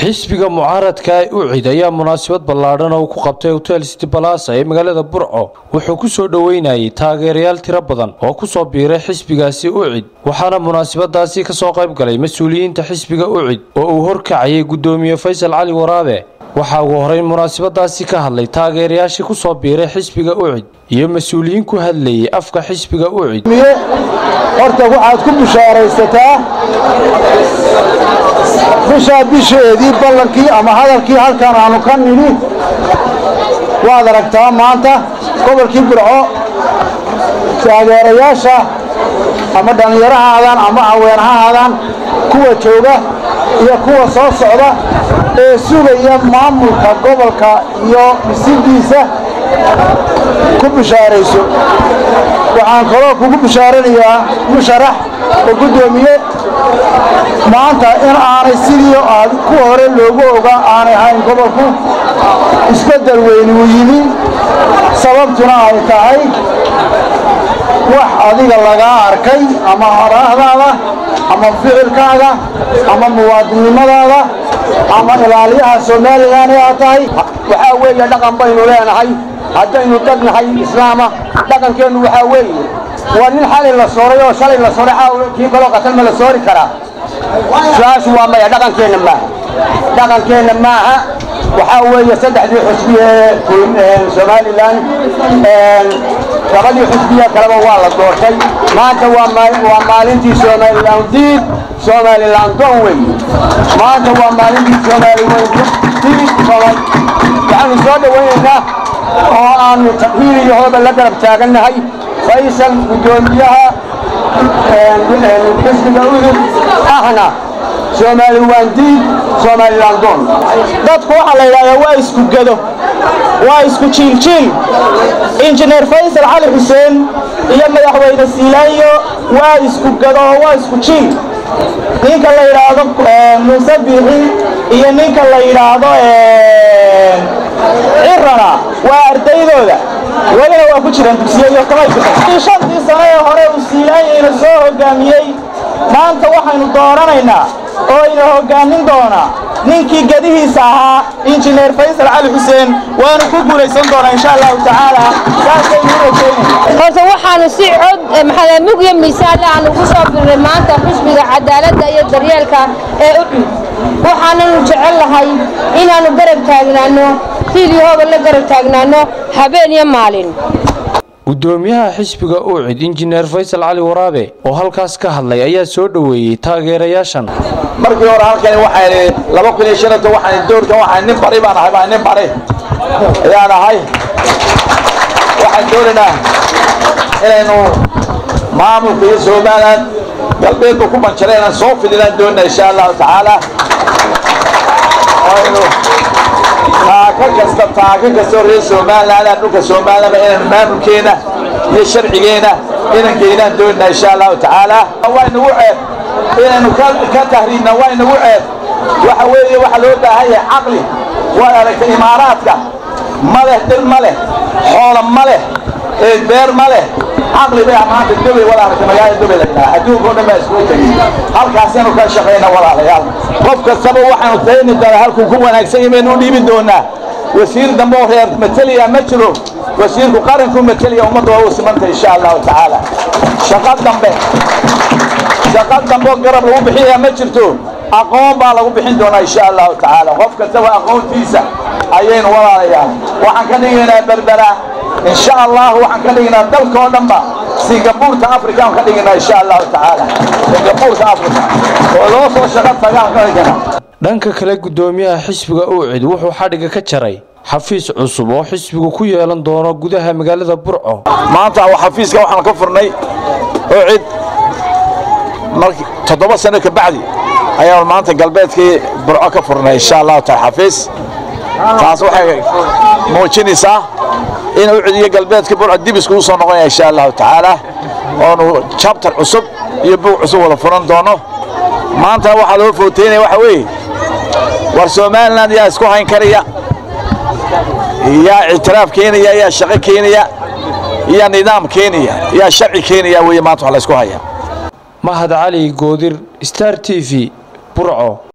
xisbiga mucaaradka ee ucid ayaa munaasabad ballaadhan oo ku qabtay hotel city balasa ee magaalada burco wuxuu ku soo dhoweynayay taageerayaal tiro badan oo ku soo biiray xisbigaasi ucid waxaana munaasabadaasi ka soo qayb galay mas-uuliyiinta xisbiga ucid oo uu horkacayay guddoomiye faysal cali waraabe waxaa ugu horeyn munaasabadaasi ka hadlay taageerayaashii ku soo biiray xisbiga ucid iyo mas-uuliyiin ku hadlayay afka xisbiga ucid horta waxaad ku bushaaraysataa bishaa bisheedii ballankii ama hadalkii halkan aanu ka nidhi waad aragtaa maanta gobolkii burco taageerayaasha ama dhallinyaro ha aadaan ama haween ha aadaan kuwa jooga iyo kuwa soo socda ee sugaya maamulka gobolka iyo dhisidiisa ku bishaarayso waxaan kaloo kugu bishaaranayaa musharax oo guddoomiye maanta in aanay sidii aad ku hore loogu ogaa aanay ahayn gobolku isbeddel weyni uu yimi sababtuna ay tahay wax adiga lagaa arkay ama horaahdaada ama ficilkaaga ama muwaadinnimadaada ama ilaaliyaha somalilan ee aad tahay waxaa weeye dhaqan baynu leenahay haddaynu dad nahay islaama dhaqankeennu waxaa weeye waa nin xalay la sooray oo shalay la sooray kii kaloo qatal ma la soori karaa su-aashu waa maya dhaqankeenna maaha dhaqankeenna maaha waxaa weeye saddexdii xusbi ee somalilan labadii xusbiye kaleba waa la doortay maanta waa maalintii somalilan diid somalilan don wey maanta waa maalintii somalilan diid waxaanu soo dhowaynaynaa oo aanu hiil iyo hooba la garab taagannahay faysal guddoomiyaha xisbiga udub ahna somalilan diid somalilan don dadku waxaa la yidhahdaa waa isku gedo waa isku jiiljiil injineer faysal cali xuseen iyo madaxweyne siilaanyo waa isku gedo oo waa isku jiil ninka la yidhaahdo muuse biixi iyo ninka la yidhaahdo cirana waa ardaydooda welina waa ku jiraan dugsiyo iyo kamayii shantii sano ee hore uu siilaanyayna soo hoggaamiyey maanta waxaynu dooranaynaa oo ina hoggaamin doonaa ninkii gedihiisa ahaa injineer faysal cali xuseen waanu ku guulaysan doonaa insha allahu tacaala saasaynu u rajaynayna horta waxaanu si cod maxamug iyo miisaanle aan ugu soo birnay maanta xisbiga cadaaladda iyo daryeelka ee ucud waxaananu jecel lahay inaannu garab taagnaanno hiil iyo hooba la garab taagnaanno habeen iyo maalin guddoomiyaha xisbiga ucid injineer faysal cali waraabe oo halkaas ka hadlay ayaa soo dhoweeyey taageerayaashan markii hore halkan waxaan laba kun iyo shanata waxaan doorkan waxaan nin bari baan ahay baan nin bari ayaan ahay waxaan doonaynaa inaynu maamulka iyo somalilan galbeedba ku banjaray inaan soo fidinaan doonina insha allahu tacaala aynu taaka kasta taaka kastoo reer somalilan dhulka somalilanba inaynu maamulkeena iyo sharcigeena inaan geynaan doonina insha allahu tacaala waa inagu ceeb inaynu ka tahriibna waa inagu ceeb waxa weeye waxaa loo baahan yahay caqli waad aragtay imaaraadka ma leh dhir ma leh xoola ma leh beer ma leh caqli bay maanta dubay wada aragtay magaalada dubay la yidhaha adduunka o dhan baa iskugu tegey halkaasaynu ka shaqayna walaalayaal qof kastaba waxaanu tayni doonaa halkuu ku wanaagsan yahay baynu u dhiibi doonaa wasiir dambe oo reer mateliya ma jiro wasiirku qaranku mateliya ummadda waa u simanta insha allahu tacaala shaqo dambe shaqo dambe oo garab lagu bixinaya ma jirto aqoon baa lagu bixin doonaa insha allahu tacaala qof kastaba aqoontiisa ayaynu walaalayaa waxaan ka dhigaynaa berbera insha allah waxaan ka dhigaynaa dalka oo dhanba singabuurta africa aan ka dhigaynaa insha allahu tacaala singabuurta africa oo loo soo shaqo tagaan ka dhigana dhanka kale guddoomiyaha xisbiga ucid wuxuu xadhigga ka jaray xafiis cusub oo xisbigu ku yeelan doono gudaha magaalada burco maanta xafiiska waxaan ka furnay ucid markii toddoba sano ka bacdi ayaan maanta galbeedkii burco ka furnay insha allahu taala xafiis taas waxay muujinaysaa in ucid iyo galbeedka burco dib iskugu soo noqonaya insha allahu tacaala oonu jabtar cusub iyo bug cusub wada furan doono maanta waxaa loo footeynaya waxa weeye war somalilan yaa isku hayn karaya yaa ictiraaf keenaya yaa shaqo keenaya yaa nidaam keenaya yaa sharci keenaya weeye maanta wax la isku haya mahad cali goodir star t v burco